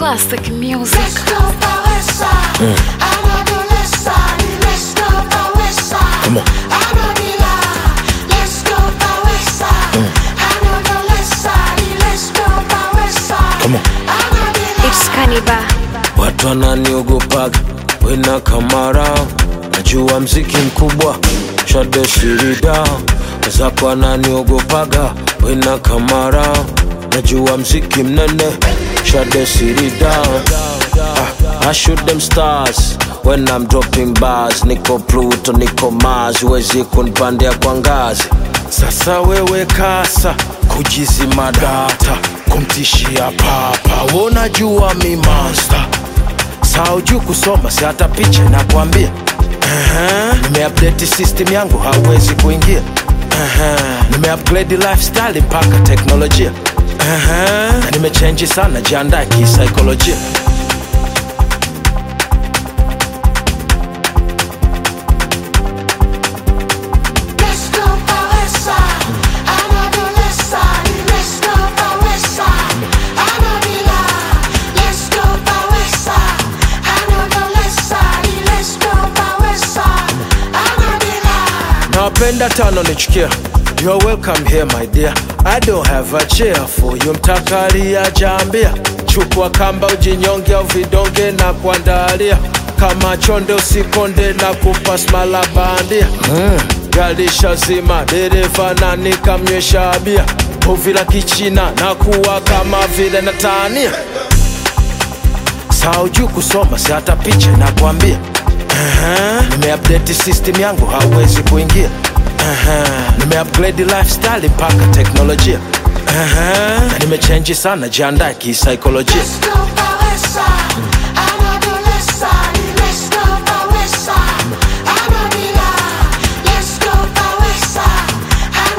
Classic music. Let's go by west side. I'm on the left side. Let's go by west side. Come on. I'm on the line. Let's go by west side. I'm on the left side. Let's go by west side. Come on. I'm on the line. It's Kaniba. Watu wananiogopaga wena kamara, najua mziki mkubwa shade sirida zako wananiogopaga wena kamara, najua mziki mnene shade sirida ah, I shoot them stars when I'm dropping bars, niko Pluto, niko Mars, huwezi kunipandia kwa ngazi. Sasa wewe kasa kujizima data, kumtishia papa, unajua mi monster saujuu kusoma si hata picha nakwambia uh-huh. nimeupdate system yangu hauwezi kuingia uh-huh. nimeupgrade lifestyle mpaka teknolojia uh-huh. na nimechenji sana jiandae kisaikolojia Let's go by west side. I'm on the left side. Let's go by west side. I'm on the line. Let's go by west side. I'm on the left side. Let's go by west side. I'm on the line. nawapenda tano nichukia You're welcome here my dear I don't have a chair for you mtakalia jambia chukua kamba ujinyonge au vidonge na kuandalia kama chonde usikonde na kupa smala bandia mm. galisha zima dereva na nikamnywesha bia uvila kichina na kuwa kama vile natania saujuu kusoma si hata picha nakwambia uh-huh. nimeupdate system yangu hauwezi kuingia uh-huh. nimeupgrade lifestyle mpaka teknolojia uh-huh. na nimechenji sana jiandae kisaikolojia Let's go by